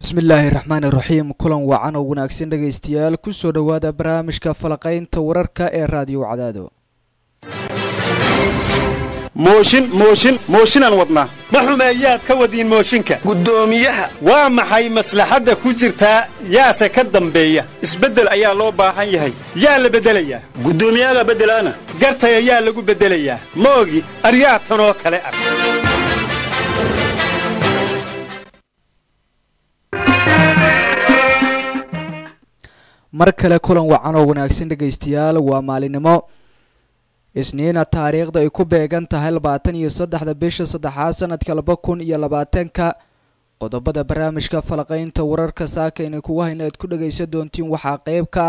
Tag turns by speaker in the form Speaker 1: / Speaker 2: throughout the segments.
Speaker 1: bismillaahi raxmaani raxiim kulan wacan oo wanaagsan dhegaystayaal kusoo dhowaada barnaamijka falaqaynta wararka ee raadiyo cadaado
Speaker 2: mooshin mooshin mooshinaan wadnaa
Speaker 3: ma xumeeyaad ka wadiin mooshinka
Speaker 2: guddoomiyaha
Speaker 3: waa maxay maslaxadda ku jirtaa yaase ka dambeeya
Speaker 2: isbeddel ayaa loo baahan yahay
Speaker 3: yaa la beddelayaa
Speaker 2: guddoomiyaga beddelaana
Speaker 3: gartay ayaa lagu beddelayaa ma ogi aryaa tanoo kale ah
Speaker 1: mar kale kulan wacan oo wanaagsan dhegaystayaal waa maalinimo isniina taariikhda ay ku beegan tahay labaatan iyo saddexda bisha saddexaad sanadka laba kun iyo labaatanka qodobada barnaamijka falaqaynta wararka saakayna kugu hayna aad ku dhagaysan doontiin waxaa qeyb ka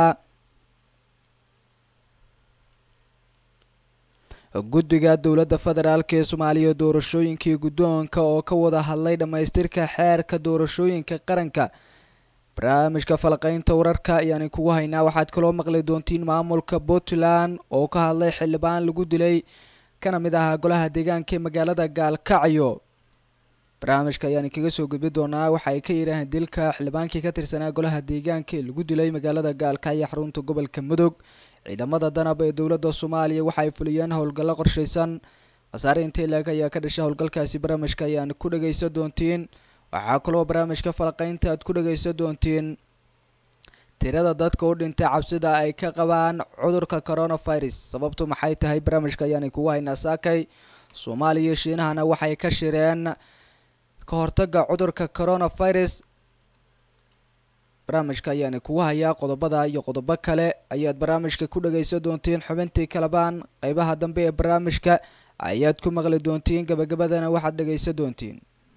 Speaker 1: ah guddiga dowladda federaalk ee soomaaliya doorashooyinkii guddoonka oo ka wada hadlay dhammaystirka xeerka doorashooyinka qaranka barnaamijka falaqaynta wararka ayaani kugu haynaa waxaad kaloo maqli doontiin maamulka puntland oo ka hadlay xildhibaan lagu dilay kana mid ahaa golaha deegaanka ee magaalada gaalkacyo barnaamijka ayaani kaga soo gudbi doonaa waxa ay ka yidhaaheen dilka xildhibaankii ka tirsanaa golaha deegaanka ee lagu dilay magaalada gaalkacyo xarunta gobolka mudug ciidamada danab ee dowladda soomaaliya waxa ay fuliyeen howlgallo qorshaysan wasaare intay laag ayaa ka dhashay howlgalkaasi barnaamijka ayaan ku dhagaysan doontiin waxaa kaloo barnaamijka falaqaynta aad ku dhagaysan doontiin tirada dadka u dhintay cabsida ay ka qabaan cudurka coronavirus sababtu maxay tahay barnaamijka ayaanay kugu haynaa saakay soomaaliya shiinahana waxay ka shireen ka hortaga cudurka coronavirus barnaamijka ayaana kugu hayaa qodobada iyo qodobo kale ayaad barnaamijka ku dhagaysan doontiin xubintii kalabaan qeybaha dambe ee barnaamijka ayaad ku maqli doontiin gabagabadana waxaad dhagaysan doontiin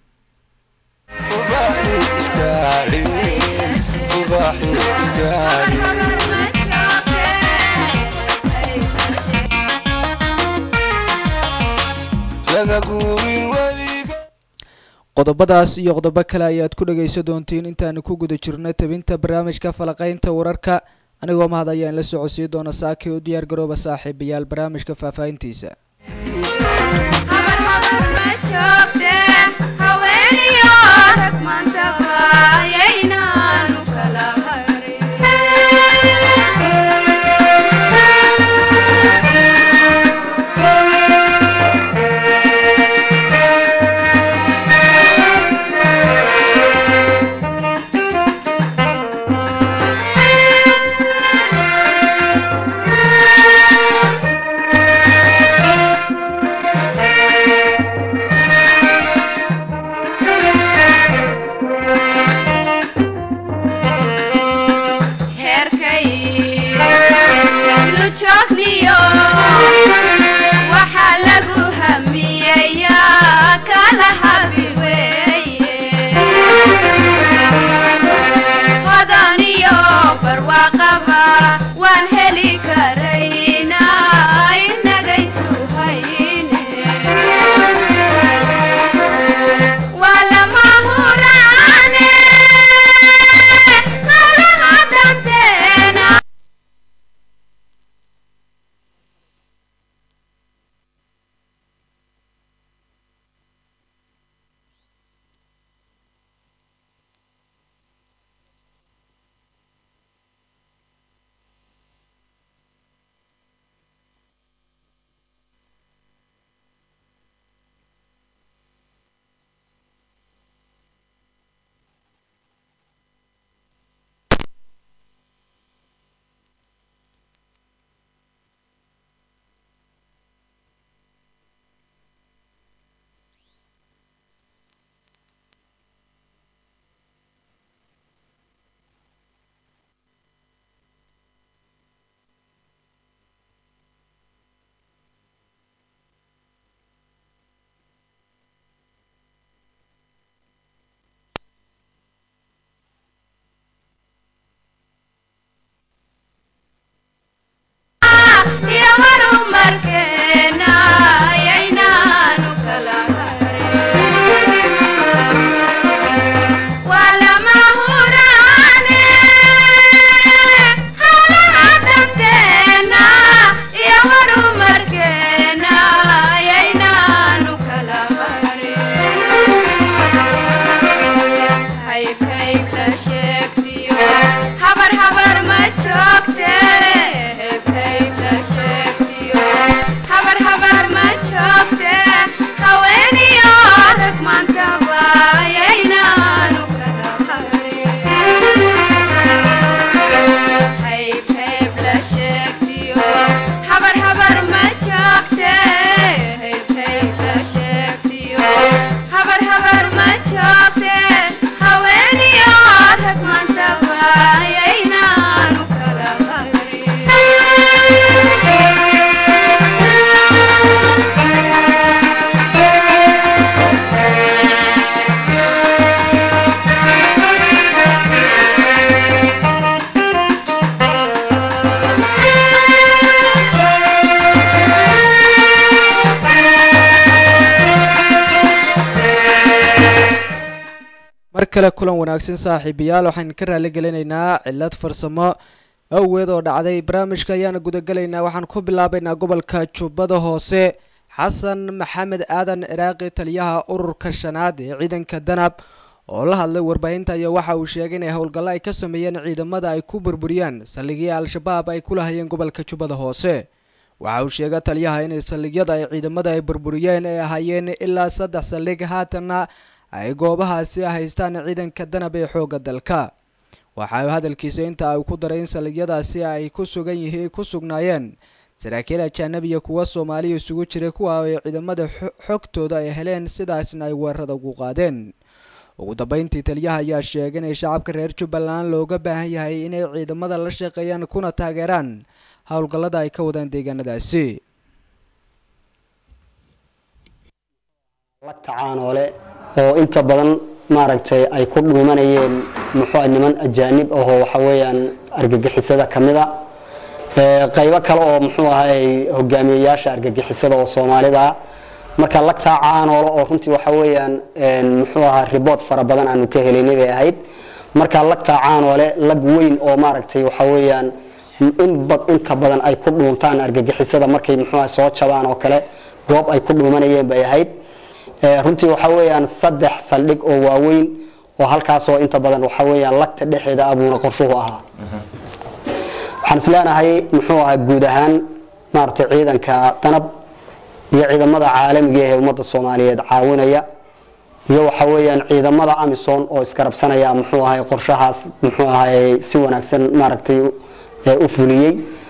Speaker 1: qodobadaas iyo qodobo kale ayaad ku dhagaysan doontiin intaanu ku guda jirno tabinta barnaamijka falaqaynta wararka anigoo mahad ayaan la socodsiin doona saakay u diyaar garooba saaxiibayaal barnaamijka faahfaahintiisa kale kulan wanaagsan saaxiibayaal waxaan ka raali gelinaynaa cilad farsamo awgeed oo dhacday barnaamijka ayaana gudagelaynaa waxaan ku bilaabaynaa gobolka jubbada hoose xasan maxamed aadan ciraaqi taliyaha ururka shanaad ee ciidanka danab oo la hadlay warbaahinta ayaa waxa uu sheegay inay howlgallo ay ka sameeyeen ciidamada ay ku burburiyaan saldhigii al-shabaab ay ku lahayeen gobolka jubbada hoose waxa uu sheegay taliyaha inay saldhigyada ay ciidamada ay burburiyeen ay ahaayeen ilaa saddex saldhig haatanna ay goobahaasi haystaan ciidanka danab ee xoogga dalka waxa hadalkiisa inta ay ku daray in saldhigyadaasi ay ku sugan yihiin ku sugnaayeen saraakiil ajaanabiya kuwa soomaaliya isugu jiray kuwa ay ciidamada xogtooda ay heleen sidaasna ay weerarada ugu qaadeen ugu dambeyntii taliyaha ayaa sheegay inay shacabka reer jubbaland looga baahan yahay inay ciidamada la shaqeeyaan kuna taageeraan howlgallada ay ka wadaan deegaanadaasi
Speaker 4: lagta caanoole oo inta badan maaragtay ay ku dhuumanayeen muxuu niman ajaanib ahoo waxa weeyaan argagixisada ka mid a qaybo kale oo muxuu ahay hogaamiyeyaasha argagixisada oo soomaalida ah marka lagtaa caanoole oo runtii waxa weeyaan muxuu ahaa riboort fara badan aanu ka helaynay bay ahayd marka lagtaa caanoole lag weyn oo maaragtay waxa weeyaan inta badan ay ku dhuuntaan argagixisada markay muxuu ahay soo jabaan oo kale goob ay ku dhuumanayeen bay ahayd runtii waxa weeyaan saddex saldhig oo waaweyn oo halkaasoo inta badan waxa weeyaan lagta dhexeeda abuuna qorshuhu ahaa waxaan isleenahay muxuu ahaa guud ahaan maaragtay ciidanka danab iyo ciidamada caalamiga ee ummadda soomaaliyeed caawinaya iyo waxa weeyaan ciidamada amisom oo iskarabsanaya muxuu ahay qorshahaas muxuu ahay si wanaagsan maaragtay u fuliyey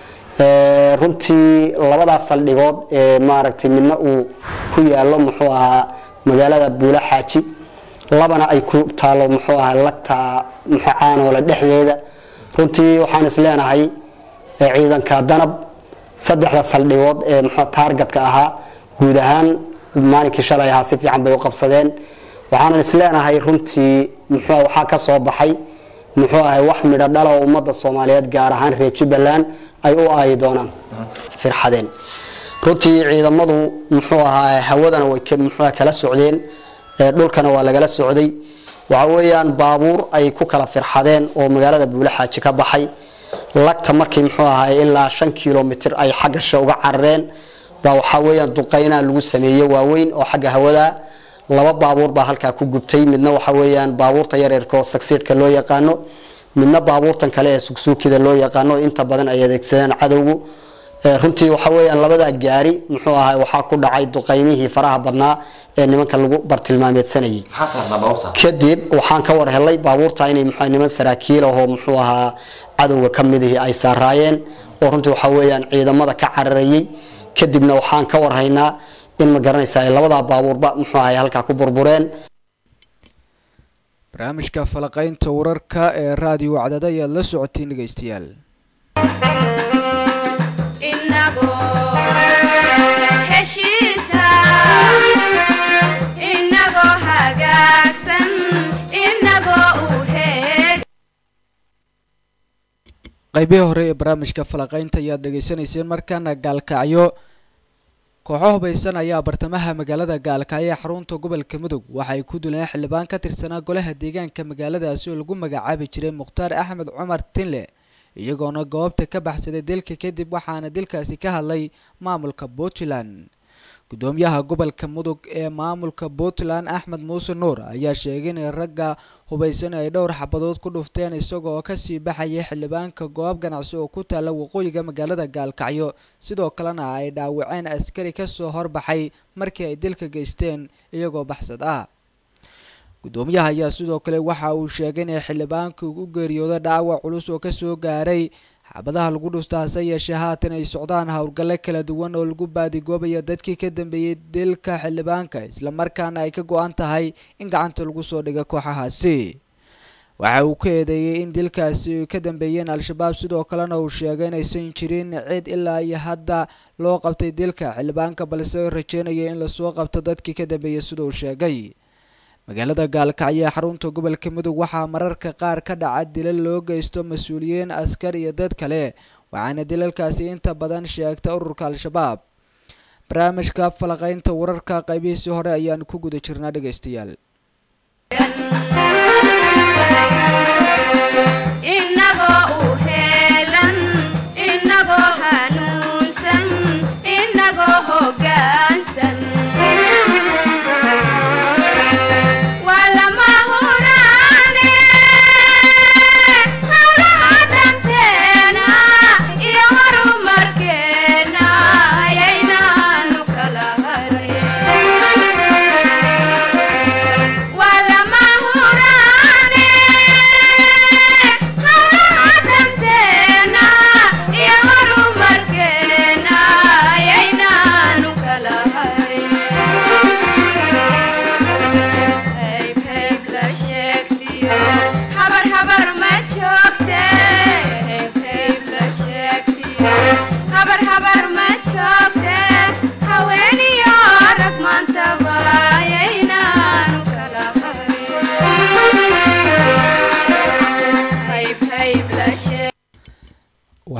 Speaker 4: runtii labadaas saldhigood ee maaragtay midna uu ku yaalo muxuu ahaa magaalada buula xaaji labana ay ku taalo muxuu ahaa lagta caanoole dhexdeeda runtii waxaan is leenahay ciidanka danab saddexda saldhigood ee muxuu taargetka ahaa guud ahaan maalinkii shalay ahaa si fiican bay u qabsadeen waxaanan is leenahay runtii muxuu waxaa ka soo baxay muxuu ahay wax midho dhala oo ummadda soomaaliyeed gaar ahaan reer jubbaland ay u aayi doonaan firxadeen runtii ciidamadu muxuu ahaa hawadana way muxuu kala socdeen dhulkana waa lagala socday waxa weeyaan baabuur ay ku kala firxadeen oo magaalada buulaxaaji ka baxay lagta markii muxuu ahaa ilaa shan kilomitr ay xagga she uga carareen baa waxaa weeyaan duqeynaa lagu sameeyey waaweyn oo xagga hawada laba baabuur baa halkaa ku gubtay midna waxa weeyaan baabuurta yareerka oo sagsiidhka loo yaqaano midna baabuurtan kale ee sugsuukida loo yaqaano inta badan ay adeegsadeen cadowgu runtii waxa weeyaan labadaa gaari muxuu ahaa waxaa ku dhacay duqeymihii faraha badnaa ee nimanka lagu bartilmaameedsanayay kadib waxaan ka war helay baabuurta inay muxuu niman saraakiil ahoo muxuu ahaa cadowga ka midihii ay saaraayeen oo runtii waxa weeyaan ciidamada ka cararayay kadibna waxaan ka warhaynaa in ma garanaysa ay labadaa baabuurba muxuu ahay halkaa ku burbureen
Speaker 1: barnaamijka falaqaynta wararka ee raadiyo wacdada ayaad la socotiin dhegeystayaal qaybihii hore ee barnaamijka falaqaynta ayaad dhegeysanayseen markaana gaalkacyo kooxo hubaysan ayaa bartamaha magaalada gaalkacyo ee xarunta gobolka mudug waxay ku duleen xildhibaan ka tirsanaa golaha deegaanka magaaladaasi oo lagu magacaabi jiray mukhtaar axmed cumar tinle iyagoona goobta ka baxsaday dilka kadib waxaana dilkaasi ka hadlay maamulka puntland gudoomiyaha gobolka mudug ee maamulka puntland axmed muuse nuur ayaa sheegay in ragga hubaysan ay dhowr xabadood ku dhufteen isagoo kasii baxayay xildhibaanka goob ganacsi oo ku taala waqooyiga magaalada gaalkacyo sidoo kalena ay dhaawaceen askari kasoo horbaxay markii ay dilka geysteen iyagoo baxsad ah gudoomiyaha ayaa sidoo kale waxa uu sheegay inay xildhibaanka u geeriyooda dhaawac culus oo kasoo gaaray xabadaha lagu dhusta hase yeeshee haatan ay socdaan howlgallo kala duwan oo lagu baadigoobayo dadkii ka dambeeyey dilka xildhibaanka islamarkaana ay ka go-an tahay in gacanta lagu soo dhiga kooxahaasi waxa uu ka eedeeyey in dilkaasi ay ka dambeeyeen al-shabaab sidoo kalena uu sheegay inaysan jirin cid ilaa iyo hadda loo qabtay dilka xildhibaanka balse rajeynaya in lasoo qabto dadkii ka dambeeyey sida uu sheegay magaalada gaalkacyo ee xarunta gobolka mudug waxaa mararka qaar ka dhaca dilal loo geysto mas-uuliyiin askar iyo dad kale waxaana dilalkaasi inta badan sheegta ururka al-shabaab barnaamijka falaqaynta wararka qaybihiisii hore ayaan ku guda jirnaa dhegeystayaal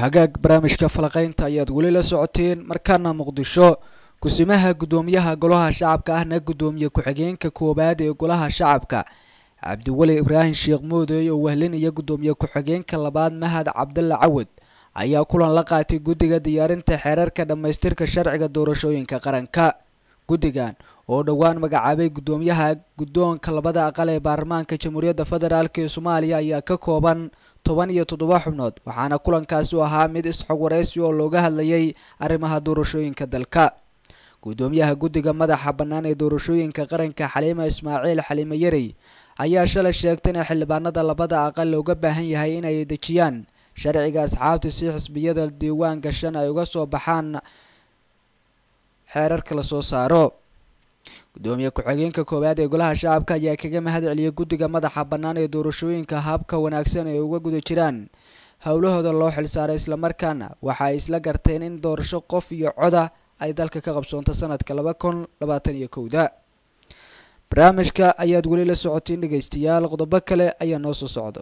Speaker 1: hagaag barnaamijka falaqaynta ayaad weli la socoteen markaana muqdisho kusimaha guddoomiyaha golaha shacabka ahna guddoomiye ku-xigeenka koowaad ee golaha shacabka cabdiweli ibraahim sheekh moodey oo wehlinaya guddoomiye ku-xigeenka labaad mahad cabdalla cawad ayaa kulan la qaatay guddiga diyaarinta xeerarka dhammaystirka sharciga doorashooyinka qaranka guddigan oo dhowaan magacaabay guddoomiyaha guddoonka labada aqal ee baarlamaanka jamhuuriyadda federaalk ee soomaaliya ayaa ka kooban toban iyo toddoba xubnood waxaana kulankaasi u ahaa mid isxog waraysi oo looga hadlayay arrimaha doorashooyinka dalka guddoomiyaha guddiga madaxa bannaan ee doorashooyinka qaranka xaliima ismaaciil xaliime yarey ayaa shalay sheegtay in xildhibaanada labada aqal looga baahan yahay inay dejiyaan sharciga asxaabta si xisbiyada diiwaan gashan ay uga soo baxaan xeerarka lasoo saaro guddoomiye ku-xigeenka koowaad ee golaha shacabka ayaa kaga mahad celiyay guddiga madaxa bannaan ee doorashooyinka habka wanaagsan ee uga guda jiraan howlahooda loo xilsaaray islamarkaana waxa ay isla garteen in doorasho qof iyo coda ay dalka ka qabsoonto sanadka laba kun labaatan iyo kowda barnaamijka ayaad weli la socotiin dhegaystayaal qodobo kale ayaa noo soo socda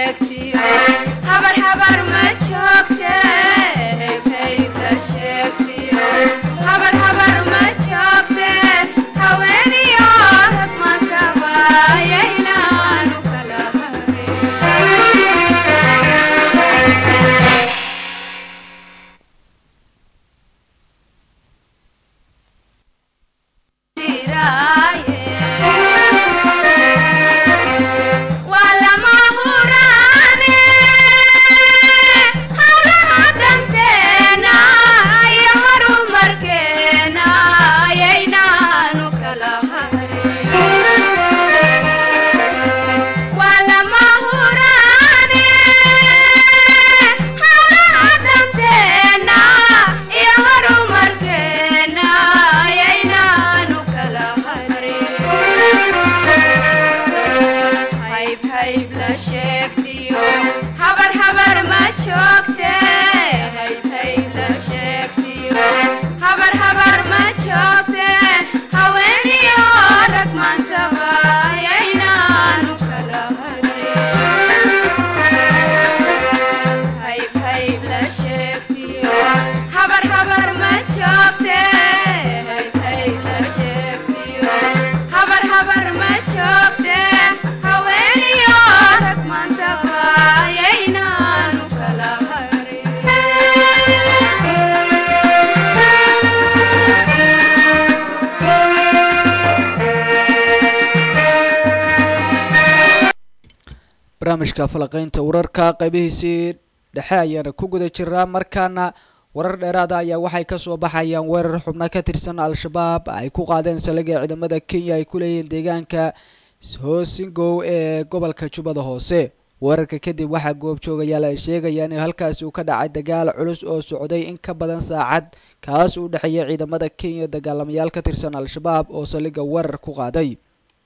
Speaker 1: barnaamijka falaqaynta wararka qaybihiisii dhexe ayaana ku guda jiraa markaana warar dheeraada ayaa waxay kasoo baxayaan weerar xubno ka tirsan al-shabaab ay ku qaadeen saldhigga ciidamada kenya ay ku leeyihiin deegaanka hoosingow ee gobolka jubbada hoose weerarka kadib waxaa goobjoogayaal ay sheegayaan in halkaasi uu ka dhacay dagaal culus oo socday in ka badan saacad kaas u dhexeeya ciidamada kenya dagaalamayaal ka tirsan al-shabaab oo saldhigga weerar ku qaaday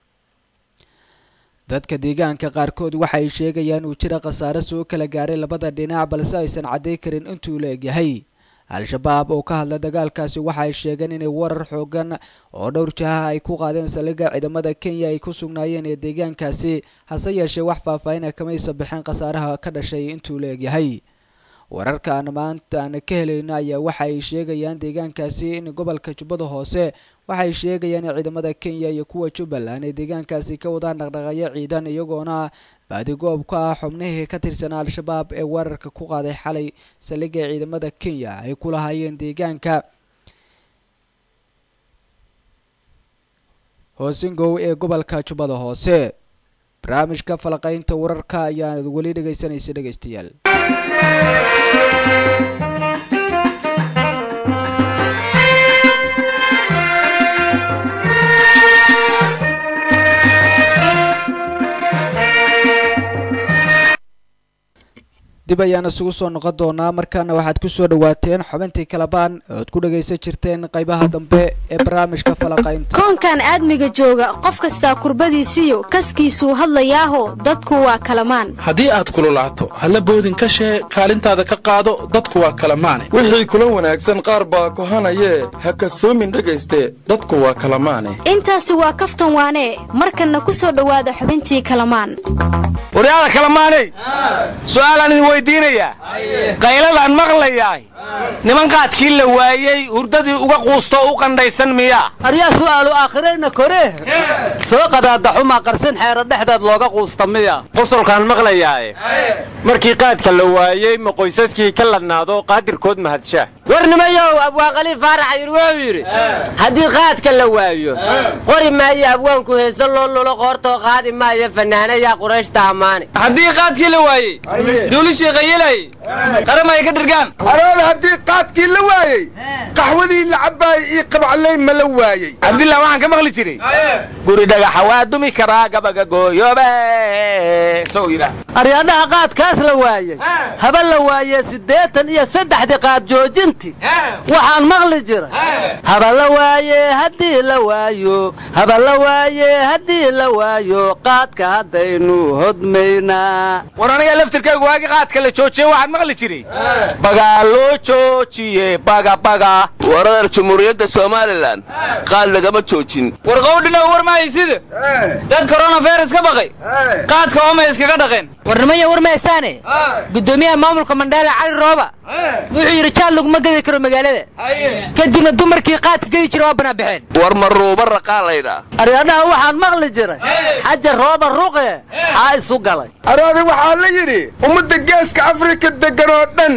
Speaker 1: dadka deegaanka qaarkood waxay sheegayaan uu jira khasaare soo kala gaaray labada dhinac balse aysan cadday karin intuu la egyahay al-shabaab oo ka hadla dagaalkaasi waxay sheegeen inay warar xoogan oo dhowr jaha ay ku qaadeen saldhigga ciidamada kenya ay ku sugnaayeen ee deegaankaasi hase yeeshee wax faahfaahina kamaysa bixin khasaaraha ka dhashay intuu la egyahay wararka aan maanta aan ka helayno ayaa waxa ay sheegayaan deegaankaasi in gobolka jubbada hoose waxay sheegayaan in ciidamada kenya iyo kuwa jubbaland ay deegaankaasi ka wadaan dhaqdhaqayo ciidan iyagoona baadigoob ka ah xubnihii ka tirsanaa al-shabaab ee weerarka ku qaaday xalay saldhigga ciidamada kenya ay ku lahaayeen deegaanka hoosingow ee gobolka jubbada hoose barnaamijka falaqaynta wararka ayaanad weli dhegaysanaysa dhegaystayaal dib ayaan isugu soo noqon doonaa markaana waxaad ku soo dhawaateen xubintii kalabaan ood ku dhagaysan jirteen qaybaha dambe ee barnaamijka falaqaynta
Speaker 5: koonkan aadmiga jooga qof kastaa kurbadiisiyo kaskiisuu hadlayaaho dadku waa kalamaan
Speaker 6: haddii aad kululaato halla boodin ka shee kaalintaada ka qaado dadku waa kalamaane
Speaker 7: wixii kula wanaagsan qaar baa kohanayee ha kasoomin dhegayste dadku waa kalamaane
Speaker 5: intaasi waa kaftan waanee markanna ku soo dhowaada xubintii kalamaan
Speaker 3: waryaada kalamaaney su'aalaan idin weydiinayaa qayladaan maqlayaay niman qaadkii la waayey hurdadii uga quustoo u qandhaysan miyaa
Speaker 8: aryaa su'aalu aakhirayna kore soo qadaadaxumaa qarsin xeero dhexdeed looga quusta miya
Speaker 9: qosolkaan maqlayaae markii qaadka la waayey ma qoysaskii ka ladnaado qaadirkood mahadshaa
Speaker 10: warnimayow abwaanqaliif faarax yir wuxuu yidhi haddii qaadka la waayo qori maayo abwaanku heese loo lulo qoortoo qaadi maayo fanaanayaa qurayshta ammaane
Speaker 11: haddii qaadkii la waayey duulishii qayilay qaramay ka dhirgaan
Speaker 12: arood haddii qaadkii la waayey qaxwadii la cabbaayey io qabcaley ma la waayey
Speaker 3: cabdillah waxaan ka maqli jiray guri dhagaxa waa dumi karaa gabaga gooyoobe sow yidhaah
Speaker 8: aryaadhaha qaadkaas la waayey haba la waayee siddeetan iyo saddexdii qaad joojinti waxaan maqli jiray haba la waaye haddii la waayo haba la waaye haddii la waayo qaadka haddaynu hodmaynaa
Speaker 3: war aniga laftirkaygu waagi qaadka la joojiye waxaan maqli jiray bagaa loo joojiye bagabaga
Speaker 13: waradar jumhuuriyadda somalilan qaad lagama joojin
Speaker 11: war qowdhina war mahaysida dad koronavirus ka baqay qaadka ooma iskaga dhaqeen
Speaker 14: warnimaya war maysaane gudoomiyaha maamulka mandhaale cali rooba wuxuu yidhi jaad laguma gedi karo magaalada kadibna dumarkii qaadka gedi jira waa banaabaxeen
Speaker 13: war maruuba raqaa laydhaa
Speaker 8: aryaadhaha waxaan maqli jiray xaja rooba ruqe xaa isu galay
Speaker 12: aroodi waxaa la yidhi ummadda geeska afrika deggan oo dhan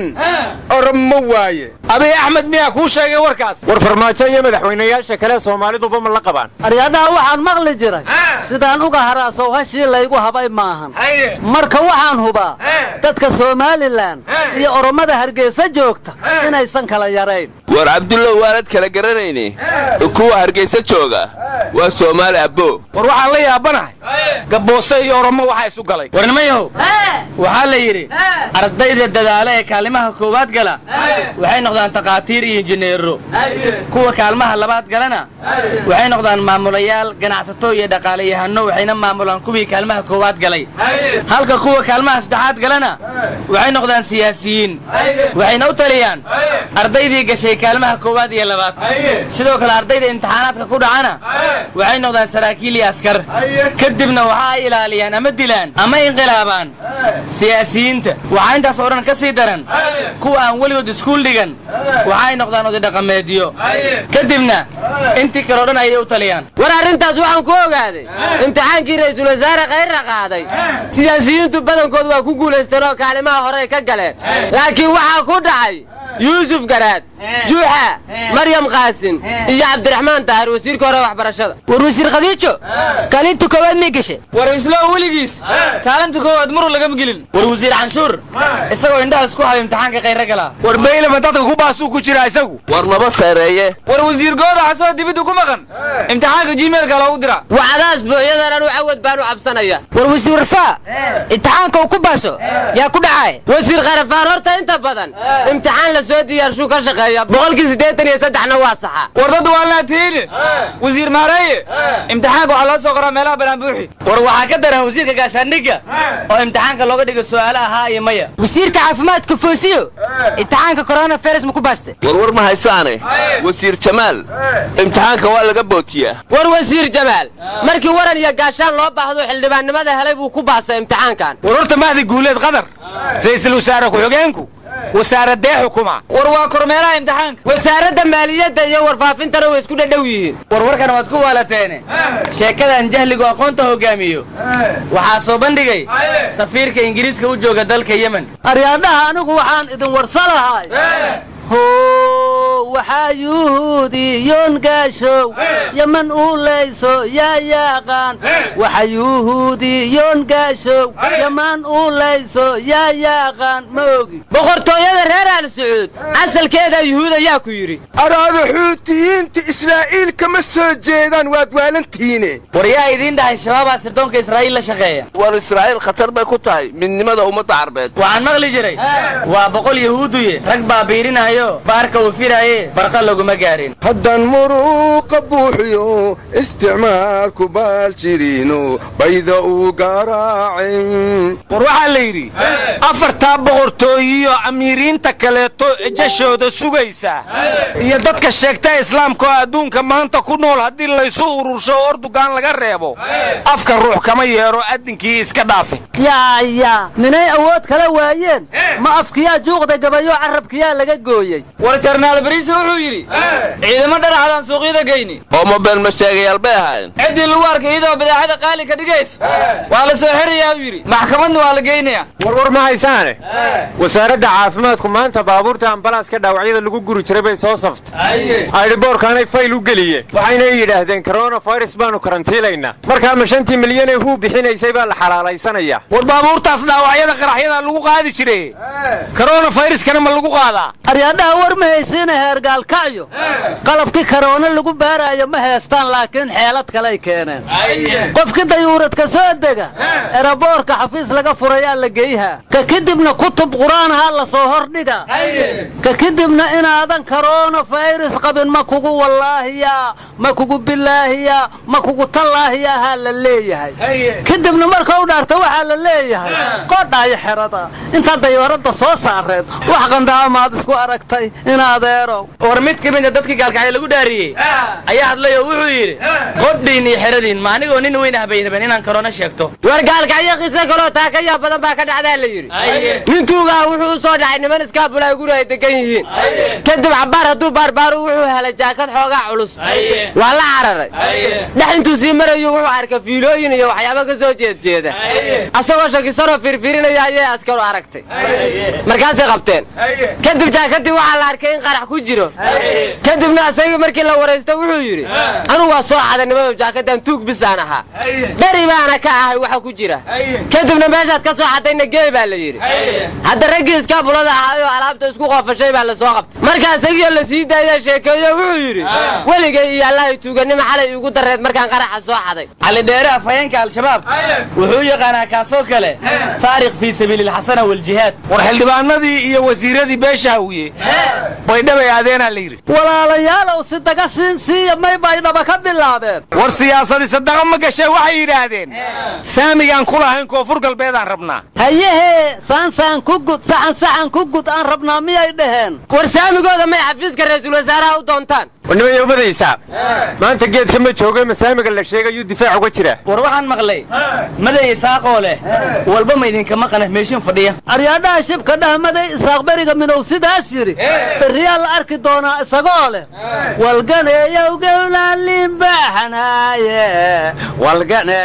Speaker 12: orama waaye
Speaker 3: abiy axmed miyaa kuu sheegay warkaas
Speaker 9: war farmaajo iyo madaxweynayaasha kale soomaaliduba ma la qabaan
Speaker 8: aryaadhaha waxaan maqli jiray sidaan uga haraasow hashii laygu habay maahan marka waxaan hubaa dadka somalilan iyo oromada hargeysa joogta inaysan kala yarayn
Speaker 13: war cabdullow waanad kala garanayne kuwa hargeysa jooga waa soomaali abbo
Speaker 3: war waxaan la yaabanahay gabboose iyo oromo waxaa isu galay
Speaker 11: warnimayahow waxaa la yidhi ardayda dadaala ee kaalimaha koowaad gala waxay noqdaan takhaatiir iyo injineero kuwa kaalmaha labaad galana waxay noqdaan maamulayaal ganacsato iyo dhaqaalayahano waxayna maamulaan kuwii kaalmaha koowaad galay halka kuwa kaalmaha saddexaad galana waxay noqdaan siyaasiyiin waxayna u taliyaan ardaydii gashay kaalmaha koowaad iyo labaad sidoo kale ardayda imtixaanaadka ku dhacana waxay noqdaan saraakiil iyo askar kadibna waxa ay ilaaliyaan ama dilaan ama inqilaabaan siyaasiyiinta waxaa intaas oo dhan ka sii daran kuwa aan weligood iskuul dhigan waxaay noqdaan odidhaqameedyo kadibna intii kaleo dhan ayay u taliyaan
Speaker 10: war arrintaas waxaan ku ogaaday imtixaankii ra'iisul wasaare khayrra qaaday siyaasiyiintu badankood waa ku guulaysteen oo kaalimaha horey ka galeen laakiin waxaa ku dhacay yuusuf garaad juuxa maryam qaasin iyo cabdiraxmaan taahir wasiirka hore waxbarashada
Speaker 14: war wasiir khadiijo kaalinta koowaad may gashe
Speaker 11: war islow weligiis kaalinta koowaad maruu lagama gelin war wasiir canshuur isagoo indhaha isku hayo imtixaanka khayra galaa
Speaker 3: war baylama dadka ku baasuu ku jira isagu
Speaker 13: war maba seereeye
Speaker 11: war wasiir gooda xasoo dibidda ku maqan imtixaanka gmailka loogu dira
Speaker 10: wacdaas buuxyadan anu cawad baan u cabsanaya
Speaker 14: war wasiir warfaa imtixaanka uu ku baaso yaa ku dhacay
Speaker 10: wasiir kharafaan horta inta badan imtixaan la soo diyaarshuu ka shaqeeya boqolkii siddeetan iyo saddexna waa saxa
Speaker 11: war dad waa laatiini wasiir maareeye imtixaanka waxaa loo soo qoraa meelaha banaanbuuxi war waxaa ka daran wasiirka gaashaandhigga oo imtixaanka looga dhigo su'aalo ahaa iyo maya
Speaker 14: wasiirka caafimaadka foosiyo imtixaanka coronavirus ma ku baaste
Speaker 13: warwar ma haysaane wasiir jamaal imtixaanka waa laga bootiyaa
Speaker 10: war wasiir jamaal markii waran iyo gaashaan loo baahdo xildhibaannimada helay buu ku baasay imtixaankan
Speaker 3: war horta mahdi guuleed qadar ra'iisul wasaare ku-xigeenku wasaaradee xukuma
Speaker 11: war waa kormeeraha imtixaanka
Speaker 10: wasaaradda maaliyadda iyo warfaafintana way isku dhadhow yihiin
Speaker 11: warwarkan waad ku waalateene sheekadan jahligu aqoonta hogaamiyo waxaa soo bandhigay safiirka ingiriiska u jooga dalka yemen
Speaker 8: aryaadhaha anigu waxaan idin warsalahay how waxaa yuhuudiyoon gaashow yaman uu layso yaa yaaqaan waxa yuhuudiyoon gaashow yaman uu layso yaa yaaqaan ma ogi
Speaker 10: boqortooyada reer al sacuud asalkeeda yuhuud ayaa ku yidhi
Speaker 12: araada xuutiyiinta israa'iil kama soo jeedaan waad waalantihiine
Speaker 11: war yaa idiin dhahay shabaabaa sirdoonka israa'iil la shaqeeya
Speaker 13: war israa'iil khatar bay ku tahay midnimada ummadda carbeed
Speaker 11: waxaan maqli jiray waa boqol yahuuduye rag baa biirinayo baarka uu firaaye barqa laguma gaarin
Speaker 12: haddaan muruuqa buuxiyo isticmaalku baal jiriino bayda uu garaacin
Speaker 3: war waxaa la yidhi afartaa boqortooyiyo amiiriinta kaleeto jashooda sugaysa iyo dadka sheegta islaamka oo adduunka maanta ku nool haddii laysu urursho oo ordugaan laga reebo afka ruux kama yeedho addinkii iska dhaafe
Speaker 8: yaaya minay awood kala waayeen ma afkiyaa juuqda gabayo carabkiyaa laga gooyey
Speaker 10: war jarnaal bariise wuxuu yidhi ciidamo dhanaxdaan suuqyada geyni
Speaker 13: oo mobeel ma sheegayaal bay ahaayeen
Speaker 10: ciddii lagu arkay iyadoo badeecada qaali ka dhigayso waa la soo xirayaa uu yidhi maxkamadna waa la geynayaa
Speaker 9: warwar ma haysaane wasaaradda caafimaadku maanta baabuurta ambalaaska dhaawacyada lagu guri jiray bay soo saftay aydhiboorkaanay fayl u geliyeen waxayna yidhaahdeen koronafirus baanu karantiilaynaa markaa ma shantii milyanee huu bixinaysay baa la xalaalaysanayaa
Speaker 3: war baabuurtaas dhaawacyada qaraxyada lagu qaadi jire koronafayruskana ma lagu qaadaa
Speaker 8: aryaadhaha war ma haysiina heergaalkacyo qalabkii karoona lagu baaraayo ma heestaan laakiin xeelad kaley keeneen qofkii dayuuradka soo dega eraboorka xafiis laga furayaa la geyhaa ka kadibna kutub qur-aanhaa la soo hordhiga ka kadibna inaadan karoona fayrus qabin ma kugu wallaahiya ma kugu bilaahiya ma kugu tallaahiyahaa la leeyahay kadibna marka u dhaarta waxaa la leeyahay qodhaayo xerada intaa dayuuradda soo saareed wax qandaamaad isku aragtay inaadeerow
Speaker 11: war mid ka mid a dadkii gaalkacyo lagu dhaariyey ayaa hadlay oo wuxuu yidhi qodhiin iyo xeradiin ma anigoo nin weyn ah bay rabeen inaan karoona sheegto
Speaker 10: war gaalkacyo qiso kaloo taa ka yaab badan baa ka dhacdaa la yidhi nin tuugaha wuxuu u soo dhacay niman iskaabulay guri ay degan yihiin kadib cabbaar hadduu baarbaaru wuxuu helay jaakad xoogaa culus waa la cararay dhex intuu sii marayu wuxuu arkay fiilooyin iyo waxyaabo ka soo jeedjeeda asagoo shakisanoo fiirfiirinaya ayay askaru aragtay markaasay qabteen kadib jaakadii waxaa la arkay in qarax ku jiro kadibna asagii markii la waraysto wuxuu yidhi anugu waa soo xaday nimada jaakadan tuug bisaan ahaa dheri baana ka ahay waxa ku jira kadibna meeshaad ka soo xadayna geey baa la yidhi hadda raggii iskaabulada ahaayoo alaabta isku qoofashay baa la soo qabtay marka isagiioo la sii daaya sheekeeyo wuxuu yidhi weligay iyo allahay tuuganimo xalay iigu dareed markaan qaraxa soo xaday
Speaker 11: cali dheere afhayeenka al-shabaab wuxuu u yaqaanaa kaasoo kale taarikh fii sabiili alxasana waljihaad
Speaker 3: war xildhibaanadii iyo wasiiradii beesha hawiye baydhabay aadeenaa la yidhi
Speaker 8: walaalayaalow si daga siin siiya may baydhaba ka bilaabeen
Speaker 3: war siyaasadii sadaqa ma gashee waxay yidhaahdeen saamigaan ku lahayn koonfur galbeedaan rabnaa
Speaker 8: hayehee saansaan ku gud saxan saxan ku gud aan rabnaa miyay dhaheen
Speaker 10: war saamigooda may xafiiska ra-iisul wasaaraha u doontaan
Speaker 9: warnimay ubadaysaa maanta geedka ma jooga masaamiga la sheegayuu difaac uga jira
Speaker 11: war waxaan maqlay maday isaaqoo leh walba ma idinkama qana meeshin fadhiya
Speaker 8: aryaadhaha shibka dhahmaday isaaq beriga minow sidaas yidhi berriyaa la arki doonaa isagoo leh walganeeyowgewlaalinbaxnaaye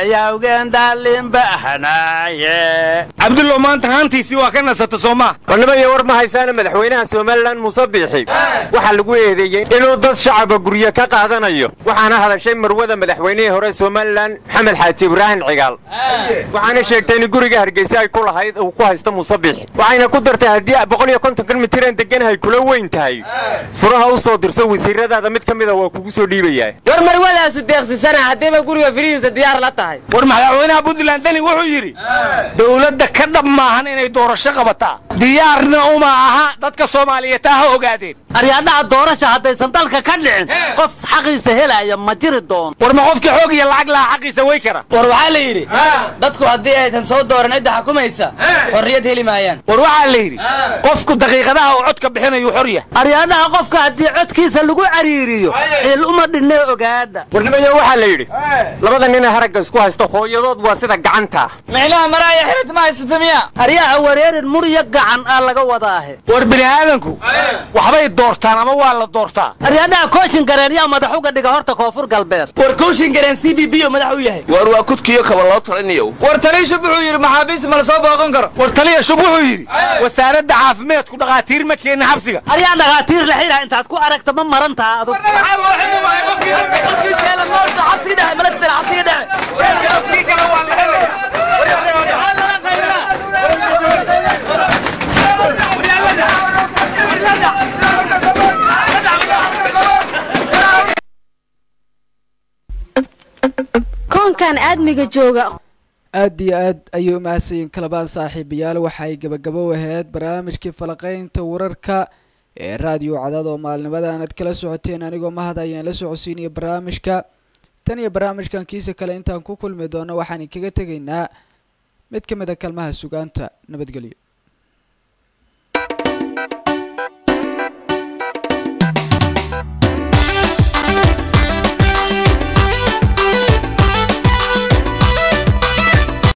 Speaker 8: walganeeyawgendaalinbaxnaaye
Speaker 3: cabdullow maanta haantiisii waa ka nasata soo maa
Speaker 9: warnimaya war ma haysaana madaxweynaha somalilan muuse biixi waxaa lagu eedeeyey inuu dad shacaba guryo ka qaadanayo waxaana hadashay marwada madaxweynihii hore somalilan maxamed xaaji ibraahim cigaal waxaana sheegtay in guriga hargeysa ay ku lahayd uu ku haysto muuse biixi waxayna ku dartay haddii boqol iyo kontonkan mitiraan deganahay kula weyn tahay furaha u soo dirso wasiiradaada mid ka mida waa kugu soo dhiibayaa
Speaker 10: war marwadaasu deeqsisana haddiiba guriga firihiisa diyaar la tahay
Speaker 3: war madaxweynaha puntland deni wuxuu yidhi dowladda ka dhab maahan inay doorasho qabataa diyaarna uma aha dadka soomaaliyeed taa ha ogaadeen
Speaker 8: aryaadhaha doorasha haddaysan dalka ka dhicin qof xaqiisa helaya ma jiri doono
Speaker 3: war ma qofkii xoog iyo lacag lahaa xaqiisa way kara
Speaker 11: war waxaa la yidhi dadku haddii aysan soo dooran cidda xukumaysa xorriyad heli maayaan
Speaker 3: war waxaa la yidhi qofku daqiiqadaha uu codka bixinayu xorya
Speaker 8: aryaadhaha qofka haddii codkiisa lagu cariiriyo ciil uma dhinne ogaadha
Speaker 9: warnimayo waxaa la yidhi labada nina haragga isku haysta hooyadood waa sida gacanta
Speaker 10: micnaha maraaya xirid ma haysata miya
Speaker 8: aryaha wareerin murya gacan aa laga wadaahe
Speaker 3: war bini aadanku waxbay doortaan ama waa la doortaa
Speaker 8: aryaadhaha kooshin gareen yaa madax uga dhiga horta koonfur galbeed
Speaker 11: war kooshin gareen c b b oo madax u yahay
Speaker 13: war waa kudkiyo kaba loo talinayo
Speaker 10: war taliya shub wuxuu yidhi maxaabiista ma la soo booqan karo
Speaker 3: war taliya shub wuxuu yidhi wasaaradda caafimaadku dhakhaatiir ma keenna xabsiga
Speaker 8: aryaa dhakhaatiir la xidha intaad ku aragta ma maran taha adug
Speaker 5: koonkan aadmiga jooga
Speaker 1: aad iyo aad ayay u mahadsanyiin kalabaan saaxiibayaal waxay gabagabo ahayd barnaamijkii falaqaynta wararka ee raadiyo cadaad oo maalnimadan aad kala socoteen anigoo mahad ayaan la socodsiinaya barnaamijka tan iyo barnaamijkan kiisa kale intaan ku kulmi doono waxaan kaga tegaynaa mid ka mid a kalmaha sugaanta nabadgelyo